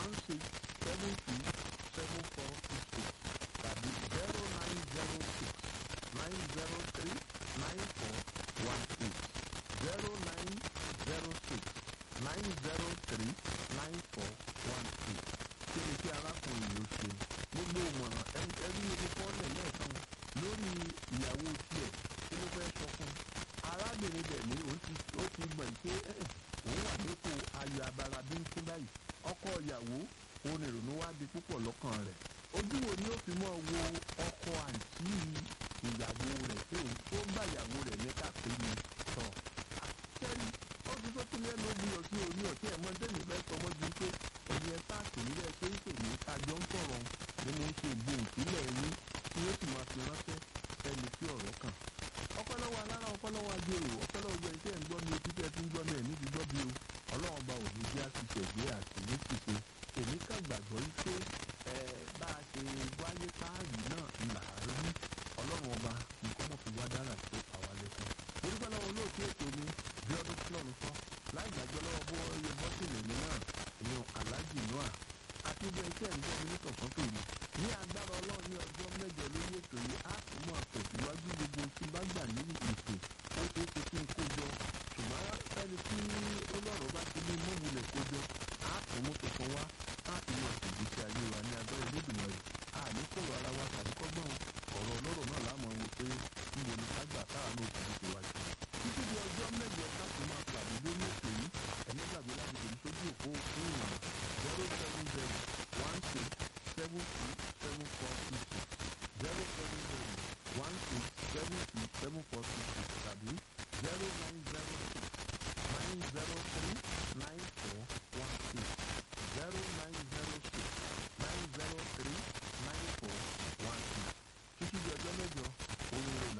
one six seven two seven four six eight tàbí zero nine zero six nine zero three nine four one eight zero nine zero six nine zero three nine four one eight kí ni kí arákùnrin yìí ó ṣe gbogbo ìmọ̀ràn ẹni ibi kọ́lẹ̀ lẹ́ẹ̀kan lórí ìyàwó tiẹ̀ kí ló fẹ́ sọ fún un arábìnrin dẹ̀ ní ó ti ó ti mọ̀ pé òun wà nípò ayọ̀ abara bíntín báyìí ọkọ ìyàwó òun ìrònú wá di púpọ̀ lọ́kàn rẹ̀ ojú wo ni ó fi mọ́ wo ọkọ àǹtí ìyàwó rẹ̀ pé òun tó bá ìyàwó rẹ̀ ní kápẹ́ ni tọ̀ kẹ́rì ó ti tó tún lẹ́nu bí ọtí orí ọtí ẹ̀ mọ́ tẹ́mi fẹ́ sọmọ́ ju pé ẹni ẹ sáàtì nílẹ̀ pé ń pè ní kájọ ń sọ̀rọ̀ ni mo ń ṣe ìgbóhùn sílẹ̀ yín tí ó sì máa fi ránṣẹ́ ẹni tí ọ̀rọ̀ kàn ọpọlọwọ alára ọpọlọwọ agbèrò ọpọlọwọ gbẹ̀yìn tí ẹ̀ ń gbọ́ mi etí tí ẹ ti ń gbọ́ mi ẹ̀ ní ti gbọ́ bí o ọlọ́run ọba òní jẹ́ àṣìṣe ìgbé àti ní ṣìṣe èmi kàn gbàgbọ́ yìí pé ẹ bá a ṣe wáyé káàyè náà là á rí ọlọ́run ọba nǹkan mọ̀ fi wá dára tó àwa lẹ́kọ̀ọ́ orúkọ lọ́wọ́ olóòtú ètò mi bí ọdún tí lọ́run sọ láì gbàgbọ́ lọ́wọ́ bó iye bọ́sìlì mi náà ìyẹn aláàjì noah àti bí ẹṣẹ́ ń gbọ́ mi ní tọ̀sán tòru ní agbára ọlọ́run ní ọjọ́ mẹ́jọ lórí ètò yìí á tún mọ̀ tẹ̀síwájú gbogbo tí bá gbà ní ìpè ó ṣeé ṣe kí n kó jọ ṣùgbọ́n ẹni tí olóró bá ti ní mọ́wulẹ̀ kó jọ á tún mú tuntun wá á fi mọ̀ ìgbésí ayé wa ní agbára Olódùmarè á ní kóró ara wa